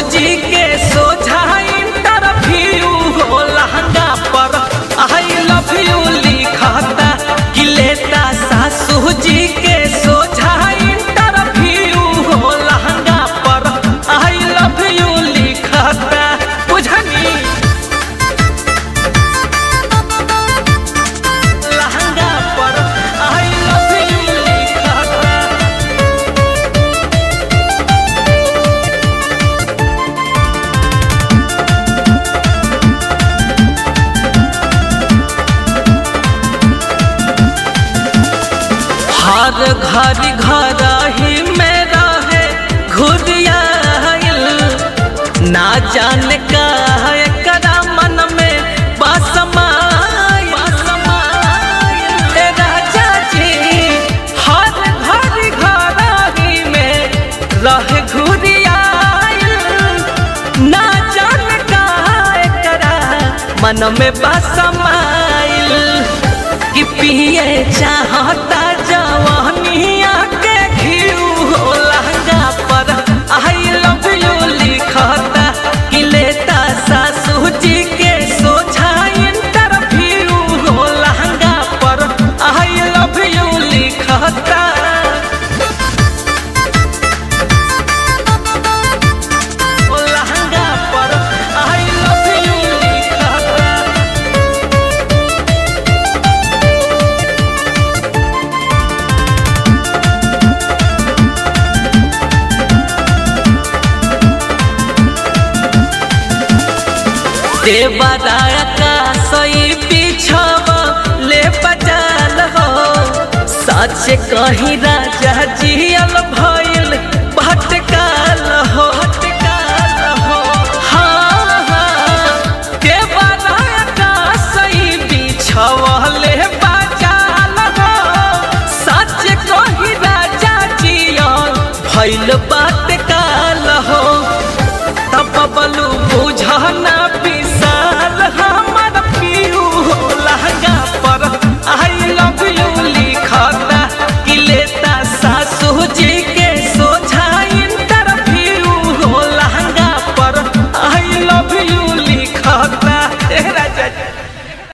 जी के सोझा इंटरव्यू हो लहंगा पर आई लव यू लिखता कि लेता सासू जी के सोझा इंटरव्यू हो लहंगा पर आई लव यू लिखता बुझनी लहंगा पर आई लव यू लिखता हर घर घर ही में रहे घुरियाइल ना जाने का एकरा मन में बसमाइल ए राजा जी हर घर घर ही में रहे घुरियाइल ना जाने का एकरा मन में बसमाइल कि पिए चाहता जवानिया के घिउ हो लहंगा पर आई लव यू लिखता कि लेता सासू जी के सोझा इंटरव्यू हो लहंगा पर आई लव यू लिखता ओ लहंगा पर आई लव यू लिखता देवराया का सही पीछव ले बजाल हो सच कही राजा जियल भइल भटकाल हो भटकाल हो हाँ हाँ देवराया का सही पीछव ले बजाल हो सच कही राजा जियल भइल बात काल हो तब बलू बुझना पी